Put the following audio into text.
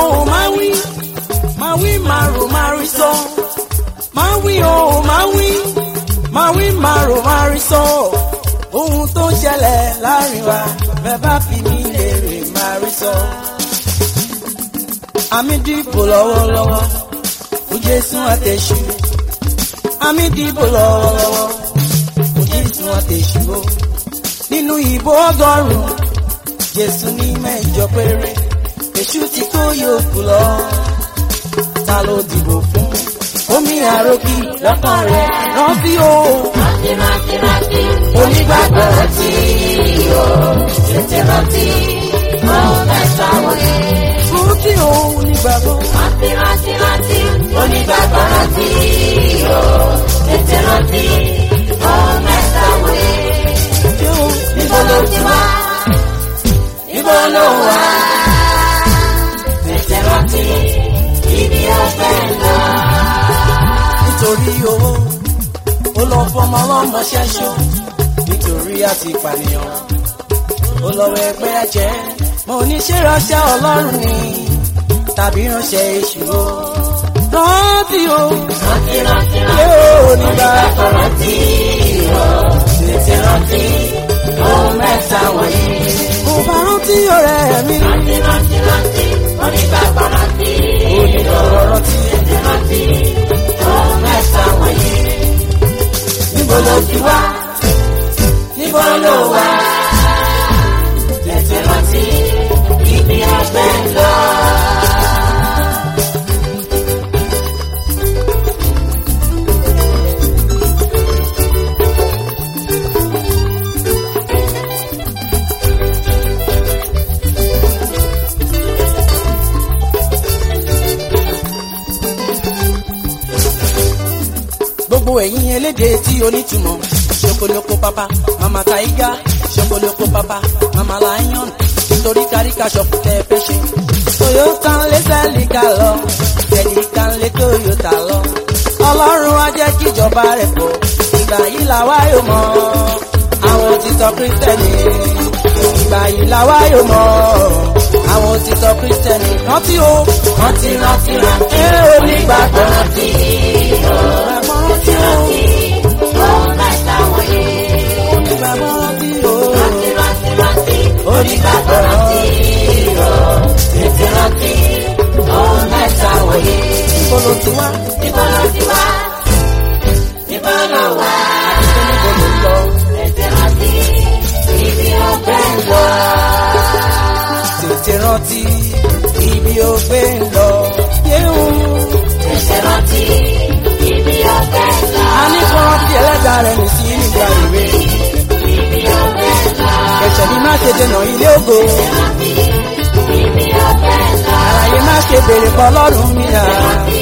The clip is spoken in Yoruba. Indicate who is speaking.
Speaker 1: o máa wí máa wí máa rò máa rí sọ máa wí o máa wí máa wí máa rò máa rí sọ ohun tó ń ṣẹlẹ̀ láàrin wa bẹ́ẹ̀ bá fi mí léèrè máa rí sọ. àmì dìbò lọ́wọ́lọ́wọ́ fún Jésù àtẹ̀sù àmì dìbò lọ́wọ́lọ́wọ́ fún Jésù àtẹ̀sù o nínú ìbò ọgọ́rùn-ún Jésù ní mẹ́jọ péré èṣù tí kò yòókù lọ ta ló dìbò fún omi àròkì lọ́kàn rẹ̀ rántí o
Speaker 2: Rántí rántí rántí
Speaker 1: onígbàgbọ́
Speaker 2: rántí o tètè rántí ohun mẹ́ta wọ̀nyí.
Speaker 1: rántí o onígbàgbọ́
Speaker 2: Rántí rántí rántí onígbàgbọ́ rántí o tètè rántí ohun mẹ́ta wọ̀nyí.
Speaker 1: tí o
Speaker 2: Níbo ló ti wá? Níbo ló wà? Tètè rántí ibi ọ̀fẹ́ lọ.
Speaker 1: nítorí owó ó lọ fọmọ ọlọ́mọ ṣẹ́ṣó nítorí àti ìpànìyàn ó lọ wọ ẹgbẹ́ ẹ̀jẹ̀ mo ní ṣe ránṣẹ́ ọlọ́run ni tàbí ránṣẹ́ èṣù o rántí o
Speaker 2: Rántí rántí rántí
Speaker 1: yóò nígbà
Speaker 2: onígbàgbọ́ rántí o tètè rántí ohun mẹ́ta wọ̀nyí.
Speaker 1: kò bá rántí ọ̀rẹ́ mi
Speaker 2: Rántí rántí rántí onígbàgbọ́ rántí o
Speaker 1: onígbàgbọ́ rántí
Speaker 2: tètè rántí ohun mẹ́ta wọ̀nyí. Níbo ló ti wá? Níbo ló wà? Tètè rántí ibi ọgbẹ́ ń lọ.
Speaker 1: gbogbo ẹ̀yin elédè tí onítùmọ̀ ṣokoloko papa mama taiga ṣokoloko papa mama lion nítorí káríkà ṣọ̀pù tẹ́ ẹ fẹ́ ṣe. toyota ń lé sẹ́líkà lọ sẹ́líkà ń lé toyota lọ. ọlọ́run á jẹ́ kíjọba rẹ̀ pọ̀ ìgbà yìí làwa yóò mọ̀ àwọn òtítọ́ kírísítẹ́nì ìgbà yìí làwa yóò mọ̀ àwọn òtítọ́ kírísítẹ́nì rántí o
Speaker 2: Rántí rántí rántí
Speaker 1: ẹ onígbàgbọ́
Speaker 2: rántí o
Speaker 1: onígbàgbọ́ rántí o
Speaker 2: ohun mẹ́ta wọ̀nyí.
Speaker 1: onígbàgbọ́ rántí o.
Speaker 2: Rántí rántí rántí onígbàgbọ́ rántí o tètè rántí ohun mẹ́ta wọ̀nyí.
Speaker 1: Níbo ló ti wá?
Speaker 2: Níbo ló ti wá? Níbo ló wà?
Speaker 1: Níbo ló ń lọ?
Speaker 2: Tètè rántí ibi ọgbẹ́ ń lọ.
Speaker 1: Tètè rántí ibi ó gbé ń lọ. Yéhùn.
Speaker 2: Tètè rántí ibi ọgbẹ́ ń lọ.
Speaker 1: A ní kó rántí ẹlẹ́dàá rẹ̀ nì sí nígbà ìwé.
Speaker 2: Ibi ọgbẹ́ ń lọ.
Speaker 1: Ẹ̀ṣẹ̀ ni má ṣe dènà ilé ògo.
Speaker 2: Ibi ọgbẹ́ ń lọ.
Speaker 1: Àlàyé má ṣe béèrè pọ̀ lọ́rùn mi rà.
Speaker 2: Rántí